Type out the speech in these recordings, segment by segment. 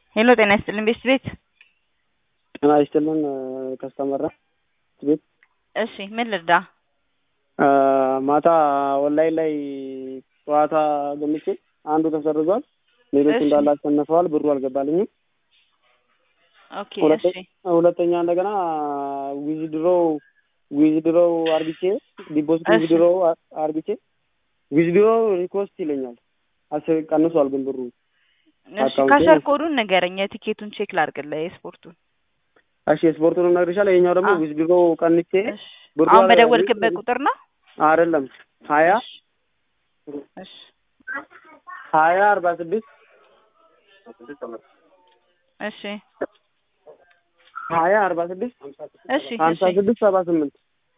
ሄሎ ጤና ይስጥልን ቤት ቤት ጤና ይስጥልን ከስተመራ ቤት እሺ ምን ልርዳ? ማታ ኦንላይን ላይ ጨዋታ ገምቼ አንዱ ተሰርዟል፣ ሌሎቹ እሺ። እንዳለ አሸንፈዋል። ብሩ አልገባልኝም። ኦኬ ሁለተ- እሺ ሁለተኛ እንደገና ዊዝድሮ ዊዝድሮ አርግቼ ዲፖዚት እሺ። ዊዝድሮ አርግቼ ዊዝድሮ ሪኮስት ይለኛል። አስ ቀንሷል ግን ብሩ እሺ አካውንቴ ካሸር ነው። ኮዱን ንገረኝ የቲኬቱን ቼክ ላድርግልህ የስፖርቱን እሺ ስፖርቱንም እነግርሻለሁ። ይኸኛው ደግሞ አ- ዊዝድሮ ቀንቼ እሺ ብሩ አሁን አለ- በደወልክበት ቁጥር ነው አይደለም ሀያ እሺ ሀያ አርባ ስድስት እሺ ሀያ አርባ ስድስት እሺ ሀምሳ እሺ ስድስት ሰባ ስምንት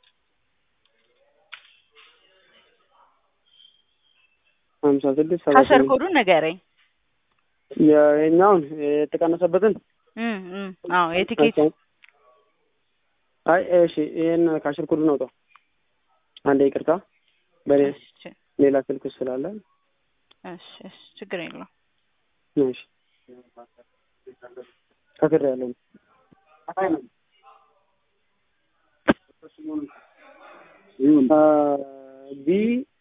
ሀምሳ ስድስት ሰባ ካሸር ስምንት ኮዱን ንገረኝ የኛውን የተቀነሰበትን እም እም አዎ የቲኬት አይ እሺ ይሄን ካሽር ኮዱን አውጣው አንዴ ይቅርታ በሌ እሺ ሌላ ስልክ ስላለ እሺ እሺ ችግር የለውም እሺ ከስር ያለው ቢ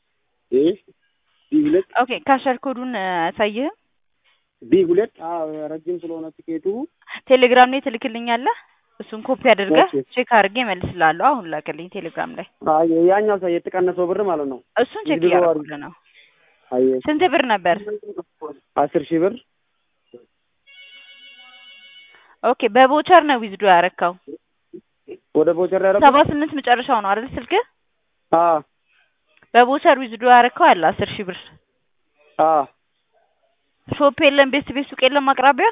ቢ ሁለት ኦኬ ካሸር ኮዱን አሳይህም ቢ ሁለት አዎ ረጅም ስለሆነ ትኬቱ ቴሌግራም ላይ ትልክልኛለህ እሱን ኮፒ አድርገህ ኦኬ። ቼክ አድርጌ እመልስልሃለሁ አሁን ላክልኝ ቴሌግራም ላይ አይ ያኛው ሰው የተቀነሰው ብር ማለት ነው እሱን ቼክ ቪዲዮ እያደረኩልህ ነው አይ ስንት ብር ነበር አስር ሺህ ብር ኦኬ በቦቸር ነው ዊዝዶ ያረካው ወደ ቦቸር ያደረኩት ሰባ ስምንት መጨረሻው ነው አይደል ስልክህ አ በቦቸር ዊዝዶ ያረካው አለ አስር ሺህ ብር አ ሾፕ የለም ቤት ቤት ሱቅ የለም አቅራቢያ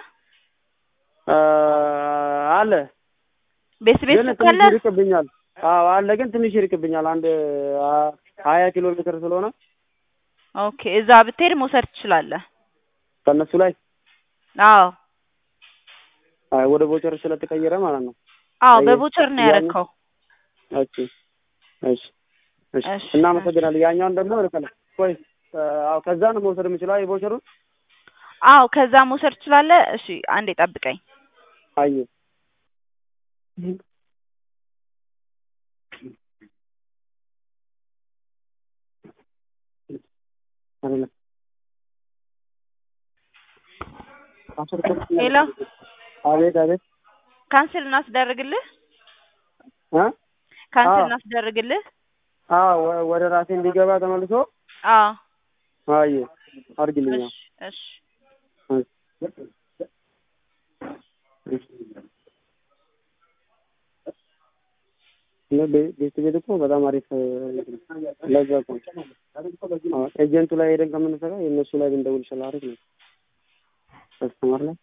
አለ ቤት ቤት ግን ሱቅ አለ ትንሽ ይርቅብኛል። አዎ አለ ግን ትንሽ ይርቅብኛል። አንድ አ- ሀያ ኪሎ ሜትር ስለሆነ ኦኬ እዛ ብትሄድ መውሰድ ትችላለህ ከእነሱ ላይ አዎ አይ ወደ ቦቸር ስለተቀየረ ማለት ነው። አዎ አየህ፣ በቦቸር ነው ያኛው- ያረካው እሺ እሺ እሺ እሺ፣ እናመሰግናለን። ያኛውን ደግሞ ልከለ ቆይ አዎ ከዛ ነው መውሰድ የምችለው የቦቸሩን አዎ ከዛ መውሰድ ትችላለህ እሺ አንዴ ጠብቀኝ አየ አይደለም ሄሎ አቤት አቤት ካንስል እናስደርግልህ እ ካንስል አዎ። እናስደርግልህ አዎ ወ- ወደ ራሴ እንዲገባ ተመልሶ አዎ አየ አድርግልኛ እሺ እሺ ቤት ቤት እኮ በጣም አሪፍ ለዛ እኮ አዎ፣ ኤጀንቱ ላይ ሄደን ከምንሰራ የእነሱ ላይ ብንደውል ይችላል። አሪፍ ነው። ከስተመር ላይ